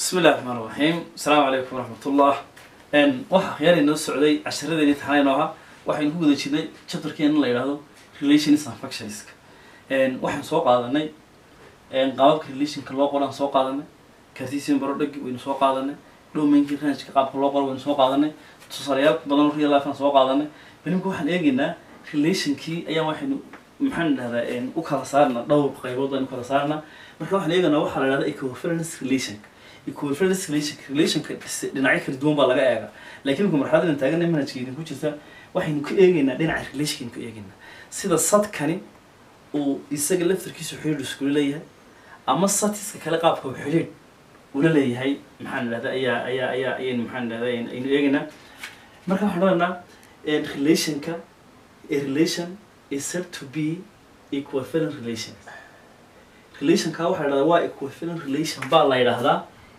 bismi illahi raxmaan raxiim asalaamu calaykum waraxmatullah waxaa khiyaari noo socday casharadeeni taxanayn oo ahaa waxaynu ku guda jirnay chapterkeena la yidhaahdo relations and functionska waxaan soo qaadanay qaababka relationka loo qoraan soo qaadanay cartesian barodhagi waynu soo qaadanay domainki rangeka qaabka loo qoro waynu soo qaadanay tusaalayaal badan real life aan soo qaadanay belimka waxaan eegaynaa relationkii ayaan waxaynu maxaan dhahdaa u kala saarna dhowr qaybood aynu kala saarna marka waxaan eeganaa waxaa la dhahda equivalence relationka equivalence relation relationka dhinacyo kala duwan baa laga eega laakiin marka marxaladan taagan manhajka idinku jirta waxaynu ka eegaynaa dhinaca relationkaynu ka eegaynaa sida sadkani uu isaga laftarkiisu xidhiidh iskula leeyahay ama satiska kale qaabka uu xidhiidh ula leeyahay maxaan dhahda ayaa ayaa ayaa ayaynu maxaan dhahda aynu eegaynaa marka waxaan odhanaa relationka a relation is said to be equivalent relation relationka waxaa la dhahdaa waa equivalent relation baa la yidhaahdaa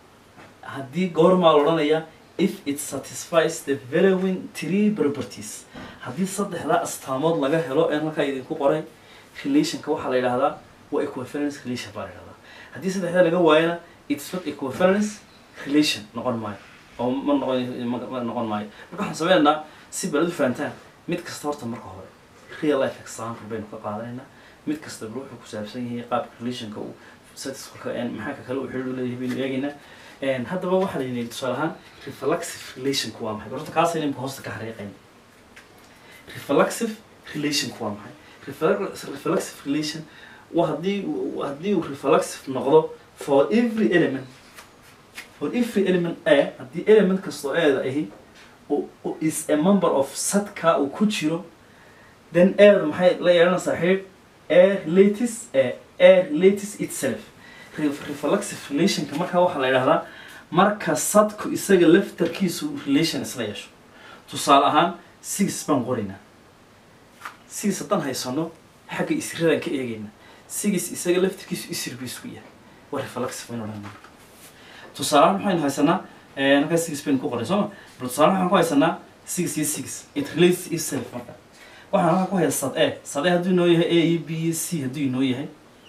haddii goormaa la odhanayaa if it satisfies the following three properties haddii saddexdaa astaamood laga helo een halkaa idinku qoray relationka waxaa la yidhahdaa waa equivalence relation baa la yidhahdaa haddii saddexdaa laga waayana it's not equivalence relation noqon maayo oo ma noqon ma noqon maayo marka waxaan sameynaynaa si balad u fahantaan mid kasta horta marka hore real life example baynu ka qaadanaynaa mid kastaba wuxuu ku saabsan yahay qaabka relationka uu satisfalka maxaanka kale uu xidhiidh u leeyahay baynu eegaynaa haddaba waxaa la yidhi tusaale ahaan reflexive relationku waa maxay horta kaas inimka hoosta ka xariiqayn reflexive relationku waa maxay reflexive relation waa haddii haddii uu reflexive noqdo for every element for every element a haddii element kastoo eeda ahi is a member of sadka uu ku jiro then eeda maxay la yeelanaysaa xidhiidh a relates a a relates itself reflexive relationka markaa waxaa la yidhahdaa marka sadku isaga laftarkiisu relation isla yeesho tusaale ahaan six baan qoraynaa six haddaan haysano xagga isiradan ka eegayna six isaga laftarkiisu isir buu isku yahay waa reflexive baynu odhanaa tusaale ahaan maxaynu haysanaa halkaa six baynu ku qoray sooma bal tusaale waxaan ku haysanaa six iyo six it relates itself marka waxaan halkaa ku haya sad e sad e hadduu inoo yahay a iyo b iyo c hadduu inoo yahay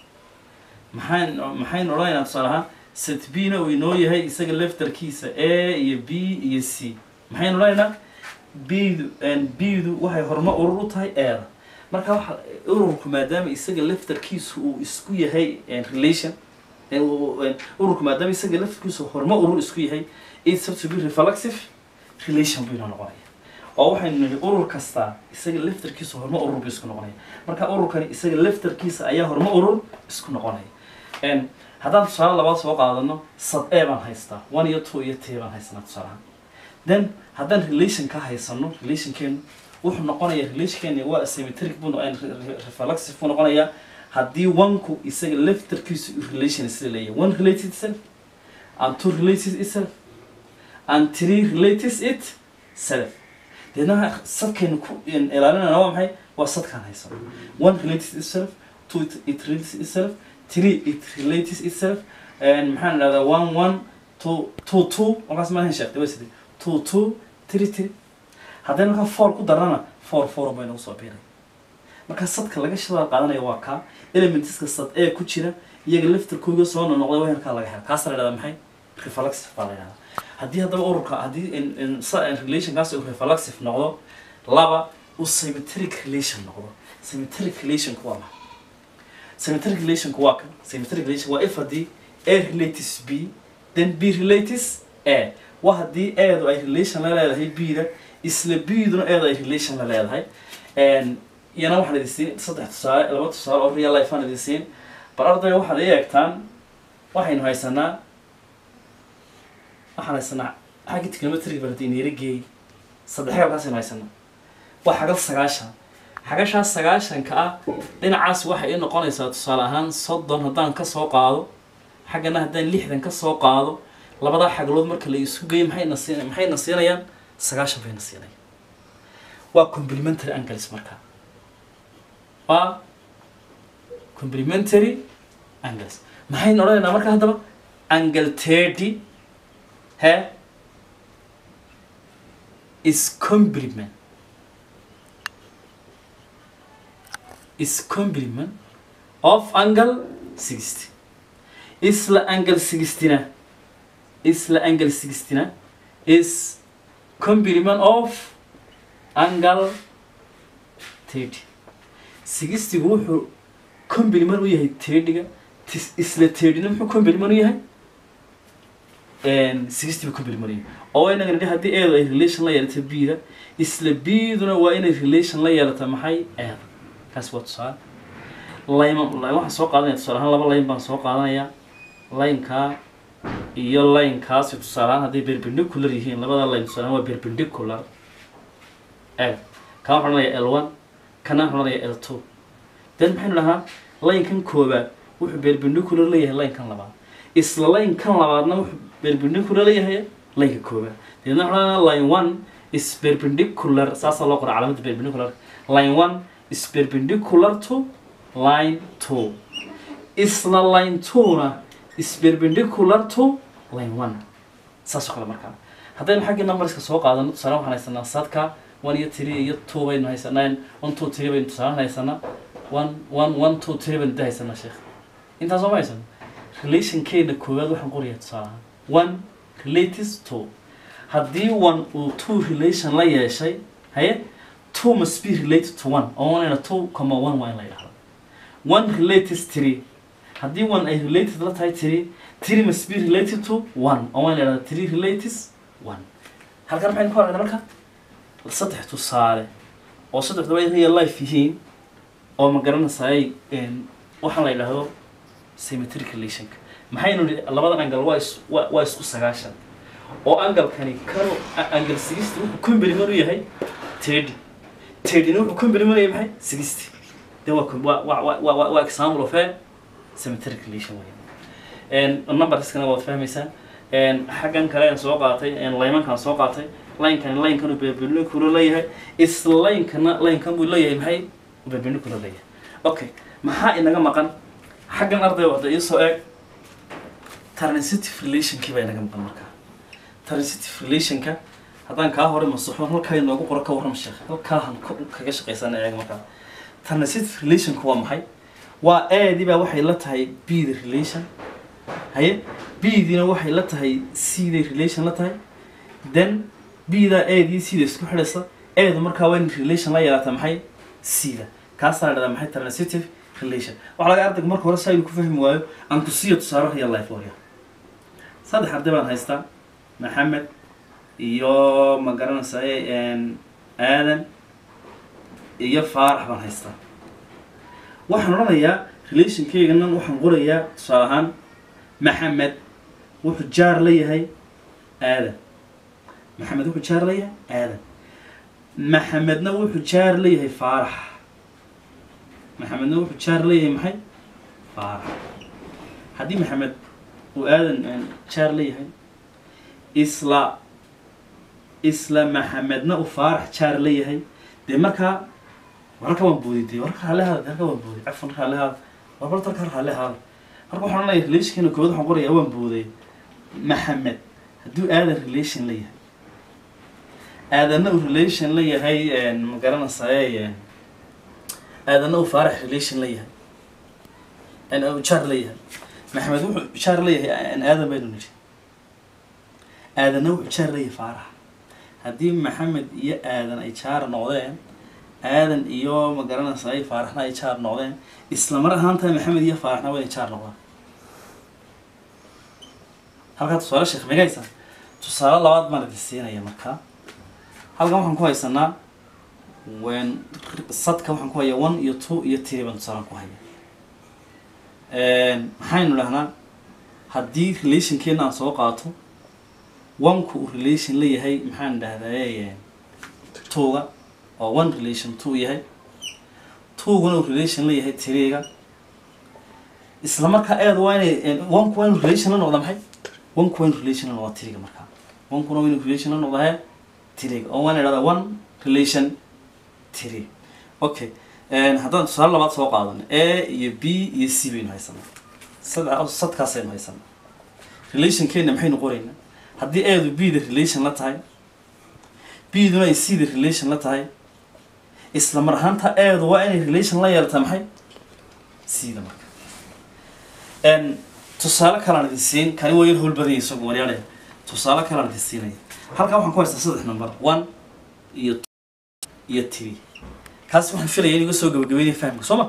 maxaan maxaynu odhanaynaa tusaale ahaan set b na uu inoo yahay isaga laftarkiisa a iyo b iyo c maxaynu odhanaynaa bdu bdu waxay horumar urur u tahay eeda marka waxa ururku maadaama isaga laftarkiisu uu isku yahay relation ururku maadaama isaga laftarkiisu horumar urur isku yahay it's have to be reflexive relation buu inoo noqonaya oo waxaynu nihi urur kastaa isaga laftarkiisa horumar urur buu isku noqonaya marka ururkani isaga laftarkiisa ayaa horumar urur isku noqonaya haddaan tusaale labaad soo qaadano sad e baan haystaa one iyo two iyo t baan haysanaa tusaalahaan then haddaan relation ka haysano relationkeenu wuxuu noqonayaa relationkeeni waa symmetric buu reflexive buu noqonayaa haddii oneku isaga laftarkiisu relation isla leeyahay one related itself and two related itself and three related it self deedna sadkaynu ku ilaalinayna waa maxay waa sadkaan haysano one related itself two it relates itself three it relates itself maxaan idhahdaa one one two two two markaas maahan sheegtay waa sidee two two three three haddii markaa four ku darana four four bay nagu soo biiray markaa sadka laga shadaal qaadanaya waa kaa elementiska sad ee ku jira iyaga laftarkooga soo noqday waa halkaa laga hela kaasa la dhahdaa maxay reflexive baa la dhahdaa haddii haddaba ururka haddii relationkaas uu reflexive noqdo laba uu symmetric relation noqdo symmetric relationku waa maxay symmetric relationku waa kan symmetric relation waa if haddii a relates b then b relates a waa haddii eedu ay relation la leedahay b-da isla b-duna eedu ay relation la leedahay iyana waxaan idin siin saddex tusaale laba tusaale oo real life aan idin siin bal ardayga waxaad i eegtaan waxaynu haysanaa waxaan haysanaa xagga trigonometric baa hadii neera geeyey saddex halkaasaynu haysanaa waa xagal sagaashan xagashaas sagaashanka ah dhinacaas waxay i noqonaysaa tusaale ahaan soddon haddaan ka soo qaado xaggana haddaan lixdan ka soo qaado labadaa xaglood marka la isu geeyo maxayna siin maxayna siinayaan sagaashan bayna siinayaan waa complementary angles marka waa complementary angles maxaynu odhanaynaa marka haddaba angle thirty he is complement is complement of angle sixty isla angle sixtyna isla angle sixty-na is complement of angle thirty sixty-gu wuxuu complement u yahay thirty-ga tis- isla thirty-na muxuu complement u yahay sixty buu complement u yahay oo inaga nidhi haddii eedu ay relation la yeelato b-da isla b-duna waa inay relation la yeelato maxay eeda kaas waa tusaale layma line waxaan soo qaadanaya tusaale ahaan laba line baan soo qaadanaya lineka iyo linekaasi tusaale ahaan hadday perpendicular yihiin labada line tusaale ahaan waa perpendicular eeg kaa waxaan odhanayaa l one kana waxaan odhanayaa l two then maxaynu dhahaa linekan koobaad wuxuu perpendicular leeyahay linekan labaad isla linekan labaadna wuxuu perpendicular leeyahay lineka koobaad deedna waxaan odhanayaa line one is perpendicular saasaa loo qora calaamada perpendicular line one is perpendicular to line two isla line two-na is perpendicular to line one saas oo kale markaa haddaynu xaggii numberska soo qaadano tusaale waxaan haysanaa sadka one iyo three iyo two baynu haysanaa one two three baynu tusaale haysanaa one one one two three baynu da haysanaa sheekh intaas soo ma haysano relationkeena koowaad waxaan qorayaa tusaale ahaan one relates to haddii one uu two relation la yeeshay haye two must be related to one oo one two comma one waa in la yidhahdo one relates three haddii one ay related la tahay three three must be related to one oo waa in la yidhahdo three relates one halkan maxaynu ku aragnaa marka saddex tusaale oo saddexdaba ay real life yihiin oo ma garanaysaay waxaan la yidhaahdo symmetric relationka maxaynu nihi labadan angle waa is waa waa isku sagaashan oo angalkani kanu angle sixty wuxuu complement u yahay thirty thirtyna wuxuu complement u yahay maxay sixty de waa waa waa waa waa waa example of a symmetric relation wey numberskana waad fahmaysaan xaggan kale aan soo qaatay laymankaan soo qaatay linekani linekanu perpendicular leeyahay isla linekana linkan buu leeyahay maxay perpendicular leeyahay okay maxaa inaga maqan xaggan arday wada iisoo eeg transitive relationkii baa inaga maqan markaa transitive relationka haddaan kaa hore masaxo halkaa inoogu qoro ka warram sheekh halkaahan kaga shaqaysana eeg markaa transitive relationka waa maxay waa aadii baa waxay la tahay b the relation haye b-diina waxay la tahay c day relation la tahay then b-daa aadii c-da isku xidhaysa eedu markaa waa in relation la yeelata maxay c-da kaasaa la dhahdaa maxay transitive relation waxaa laga ardayga marka hore saa inuu ku fahmi waayo aan ku siiyo tusaale real life warya saddex arday baan haystaa maxamed iyo ma garanaysaye aadan iyo faarax baan haystaa waxaan odhanayaa relationkeyganan waxaan qorayaa tusaale ahaan maxamed wuxuu jaar la yahay aadan maxamed wuxuu jaar la yahay aadan maxamedna wuxuu jaar la yahay faarax maxamedna wuxuu jaar la yahay maxay faarax haddii maxamed uu aadan jaar la yahay isla isla maxamedna uu faarax jaar la yahay dee markaa wararka waan boodi dee wararka raalli haada halka waan boodi cafan raalli haada warbar dalka raalli haada marka waxaan leeyahay relationkeena koowaad waxaan qorayaa waan booday maxamed hadduu aadan relation la yahay aadanna uu relation la yahay ma garanaysaye aadanna uu faarax relation la yahay jaar la yahay maxamed wuxuu jaar la yahay aadan baynu nidhi aadanna wuxuu jaar la yahay faarax haddii maxamed iyo aadan ay jaar noqdeen aadan iyo ma garanaysaay faaraxna ay jaar noqdeen isla mar ahaantaa maxamed iyo faaraxna waa inay jaar noqdaan halkaa tusaale sheekh megaysa tusaale labaad baan idin siinaya markaa halkan waxaan ku haysanaa wen sadka waxaan ku hayaa one iyo two iyo three baan tusaalan ku haya maxaynu dhahnaa haddii relationkeena aan soo qaato oneka uu relation la yahay maxaan dhahdaa twoga oo one relation two yahay twogana uu relation la yahay three-ga isla markaa eed waa inay onku waa inu relation la noqda maxay onku waa inu relation la noqda three-ga markaa onkuna waa inu relation la noqda he three-ga oo waan idhahdaa one relation three okay haddaan tusaale labaad soo qaadano a iyo b iyo c baynu haysanaa saddex sadkaasaynu haysanaa relationkeena maxaynu qoraynaa haddii eedu b da relation la tahay b duna ay c da relation la tahay isla mar ahaanta eedu waa inay relation la yeelata maxay c da marka tusaale kalaan idin siin kani waa yar howl badanya isagu waryaale tusaale kalaan idin siinaya halkan waxaan ku haystaa saddex number one iyo two iyo three kaas waxaan filaya in iga soo gabagabeynaya fahamka soo ma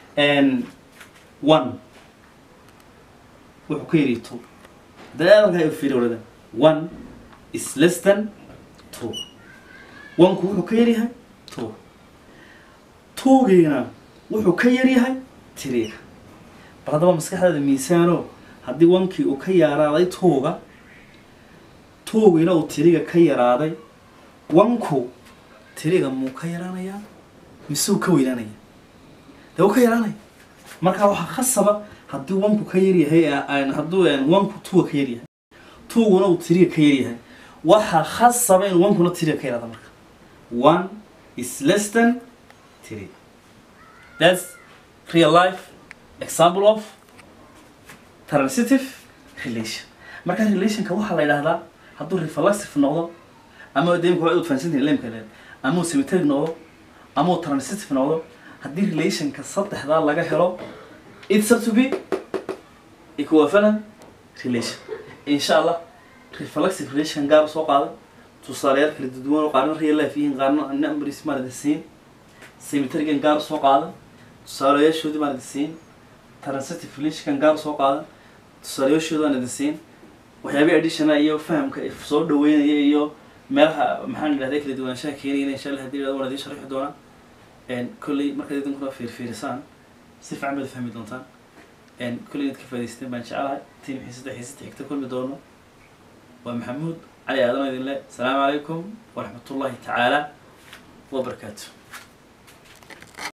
one wuxuu ka yidhi two dadaalka ay fiiri waladan one is less than two one-ku wuxuu ka yaryahay two two-giina wuxuu ka yaryahay three-ga bal haddaba maskaxdaada miisaano haddii one-kii uu ka yaraaday two-ga two-giina uu three-ga ka yaraaday one-ku three-ga muu ka yaraanayaa mise uu ka weynaanaya dee uu ka yaraanaya marka waxaa khasaba haddii one-ku ka yaryahay hadduu one-ku two-ga ka yaryahay two-guna uu three-ga ka yaryahay waxaa khasaba in one-kuna three-ga ka yaraada marka one is less than three that's real life example of transitive relation marka relationka waxaa la yidhahdaa hadduu reflexive noqdo ama demka waa fahansantihin lemka leen ama uu symmetric noqdo ama uu transitive noqdo haddii relationka saddexdaa laga helo it's up to be equivalent relation insha allah reflexive relation gaar soo qaaday tusaalayaal kala duwan oo qaarna real life yihiin qaarna numbers maarada siin symmetrican gaar soo qaadan tusaalayaashoodii maarada siin transitive relationkan gaar soo qaadan tusaalayaashooda aan idin siin waxyaabay additional iyo fahamka soo dhaweynaya iyo meelaha maxaan idhahday kala duwanaanshaha keenayna insha allah hadii waan idiin sharxi doonaa kolley markaad idinkuna fiirfiirisaan si fiican baad fahmi doontaan kolley inaad ka faa'idaysteen baan jecelahay tiin xiisada xiisada xigta kulmi doono waa maxamuud cali aadan idin le asalaamu calaykum waraxmat ullahi tacaala wabarakaatu